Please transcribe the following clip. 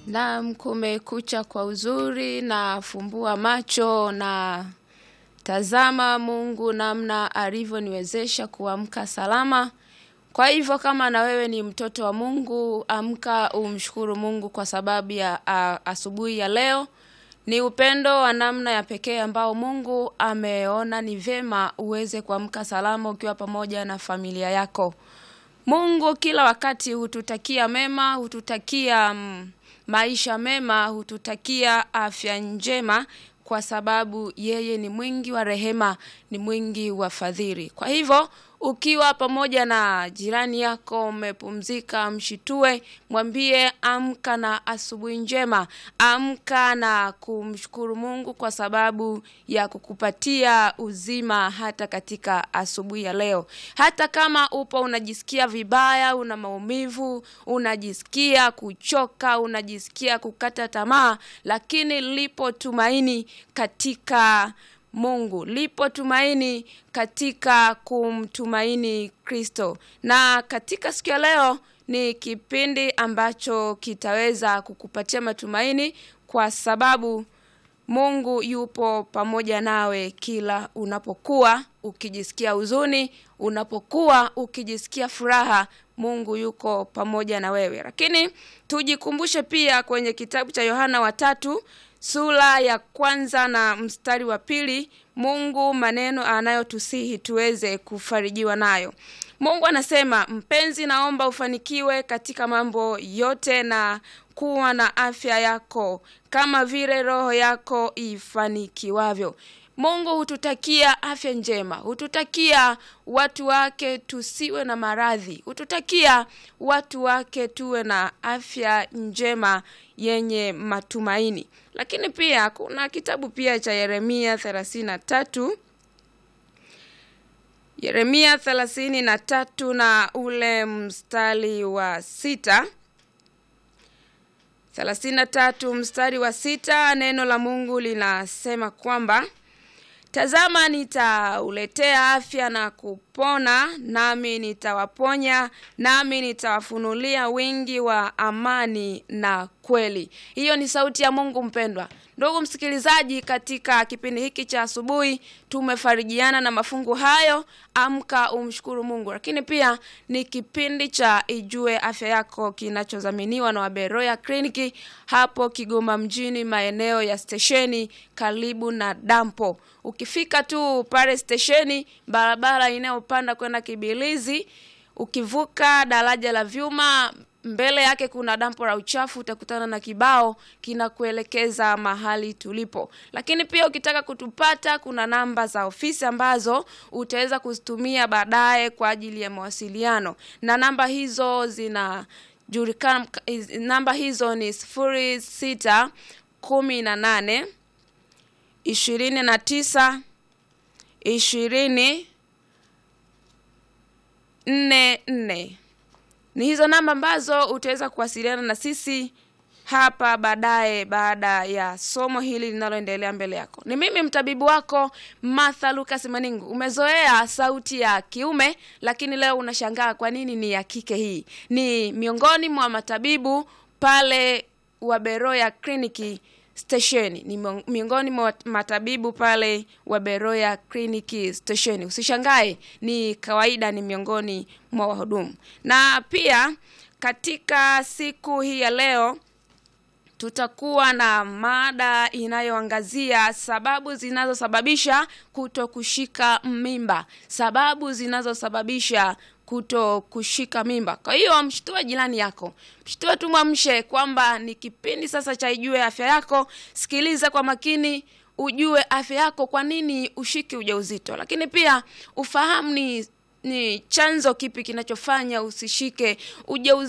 Naam, kumekucha kwa uzuri na fumbua macho na tazama Mungu namna alivyoniwezesha kuamka salama. Kwa hivyo kama na wewe ni mtoto wa Mungu, amka umshukuru Mungu kwa sababu ya a, asubuhi ya leo. Ni upendo wa namna ya pekee ambao Mungu ameona ni vyema uweze kuamka salama ukiwa pamoja na familia yako. Mungu kila wakati hututakia mema, hututakia mm, maisha mema, hututakia afya njema kwa sababu yeye ni mwingi wa rehema, ni mwingi wa fadhili. Kwa hivyo ukiwa pamoja na jirani yako umepumzika, mshitue, mwambie amka na asubuhi njema, amka na kumshukuru Mungu kwa sababu ya kukupatia uzima hata katika asubuhi ya leo. Hata kama upo unajisikia vibaya, una maumivu, unajisikia kuchoka, unajisikia kukata tamaa, lakini lipo tumaini katika Mungu. Lipo tumaini katika kumtumaini Kristo. Na katika siku ya leo ni kipindi ambacho kitaweza kukupatia matumaini kwa sababu Mungu yupo pamoja nawe kila unapokuwa ukijisikia huzuni, unapokuwa ukijisikia furaha, Mungu yuko pamoja na wewe. Lakini tujikumbushe pia kwenye kitabu cha Yohana wa tatu sura ya kwanza na mstari wa pili Mungu maneno anayotusihi tuweze kufarijiwa nayo. Mungu anasema, mpenzi, naomba ufanikiwe katika mambo yote na kuwa na afya yako kama vile roho yako ifanikiwavyo. Mungu hututakia afya njema, hututakia watu wake tusiwe na maradhi, hututakia watu wake tuwe na afya njema yenye matumaini. Lakini pia kuna kitabu pia cha Yeremia thelathini na tatu Yeremia thelathini na tatu na ule mstari wa sita thelathini na tatu mstari wa sita neno la Mungu linasema kwamba Tazama, nitauletea afya na kupona, nami nitawaponya, nami nitawafunulia wingi wa amani na kweli. Hiyo ni sauti ya Mungu mpendwa. Ndugu msikilizaji, katika kipindi hiki cha asubuhi tumefarijiana na mafungu hayo, amka umshukuru Mungu. Lakini pia ni kipindi cha Ijue Afya Yako kinachodhaminiwa na Waberoya Kliniki hapo Kigoma mjini, maeneo ya stesheni karibu na dampo. Ukifika tu pale stesheni, barabara inayopanda kwenda Kibilizi, ukivuka daraja la vyuma mbele yake kuna dampo la uchafu, utakutana na kibao kinakuelekeza mahali tulipo. Lakini pia ukitaka kutupata, kuna namba za ofisi ambazo utaweza kuzitumia baadaye kwa ajili ya mawasiliano, na namba hizo zinajulikana. Namba hizo ni sifuri sita kumi na nane ishirini na tisa ishirini nne nne ni hizo namba ambazo utaweza kuwasiliana na sisi hapa baadaye baada ya somo hili linaloendelea mbele yako. Ni mimi mtabibu wako Martha Lucas Maningu. Umezoea sauti ya kiume, lakini leo unashangaa kwa nini ni ya kike. Hii ni miongoni mwa matabibu pale Waberoya kliniki stesheni ni miongoni mwa matabibu pale wa Beroya kliniki stesheni. Usishangae, ni kawaida, ni miongoni mwa wahudumu. Na pia katika siku hii ya leo tutakuwa na mada inayoangazia sababu zinazosababisha kuto kushika mimba, sababu zinazosababisha kuto kushika mimba. Kwa hiyo mshtue jirani yako, mshtue tu, mwamshe kwamba ni kipindi sasa cha Ijue Afya Yako. Sikiliza kwa makini, ujue afya yako, kwa nini ushiki ujauzito, lakini pia ufahamu ni ni chanzo kipi kinachofanya usishike ujauzito.